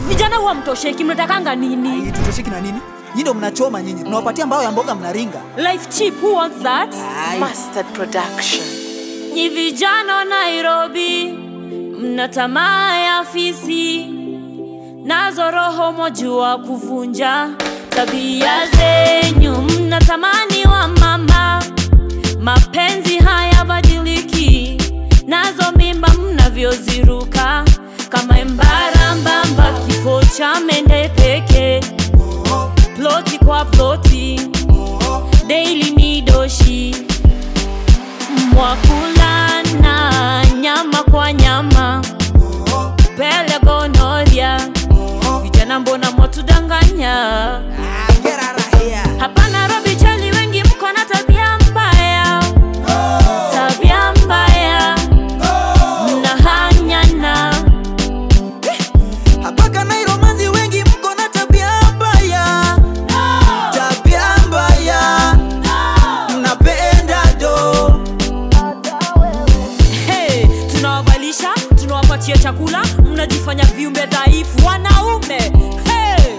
vijana huwa mtosheki mnatakanga nini tutosheki na nini nyi ndo mnachoma nyinyi tunawapatia mbao ya mboga mnaringa life cheap who wants that Ai. Mustard Production. Nyi vijana wa Nairobi, mna tamaa ya fisi, nazo roho mwajua kuvunja. Tabia zenyu mnatamani wa mama, mapenzi hayabadiliki, nazo mimba mnavyoziruka kama embarambamba, kifo cha mende peke, ploti kwa ploti, daily ni doshi mwakulana nyama kwa nyama pele gonoria vijana mbona mwatudanganya Ah, get out of here. hapa Nairobi chali wengi mko na tabia mbaya tabia mbaya mnahanyana hapa Kanairo manzi wengi mko na tabia mbaya tabia mbaya mnapenda do hey, tunawavalisha tunawapatia chakula mnajifanya viumbe dhaifu wanaume hey.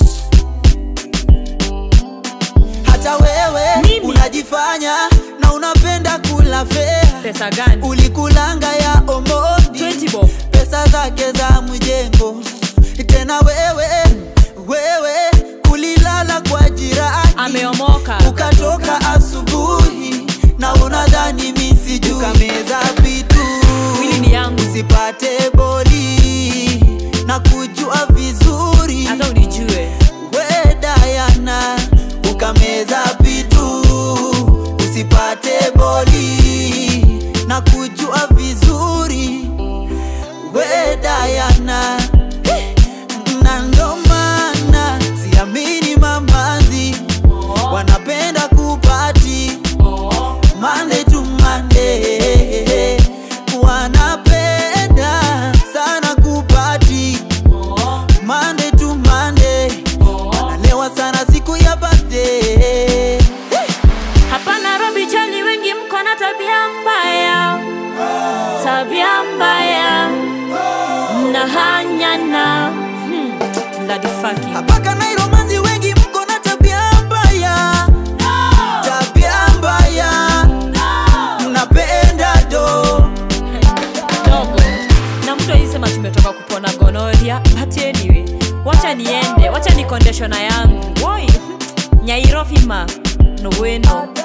hata wewe Mimi? unajifanya na unapenda kula fea pesa gani ulikulanga ya omondi 20 bob pesa zake za mjengo tena wewe wewe ulilala kwa jirani ameomoka ukatoka asubuhi na unadhani misiju kameza vitu Mwili ni yangu. usipate boli na kujua vizuri hata unijue we Dayana ukameza vitu usipate boli na kujua vizuri we Dayana na ndo maana siamini mamazi wanapenda kupati Monday to Monday wanapenda sana kupati Monday to Monday wanalewa sana siku ya birthday hapa Nairobi chali wengi mko na tabia mbaya tabia mbaya mnahanyana hmm. bloody fucking hapa Kanairo manzi wengi mko na tabia mbaya tabia mbaya mnapenda do dogo na mtu alisema tumetoka kupona gonoria but anyway wacha niende wacha ni kondeshona yangu woi nyairofima noweno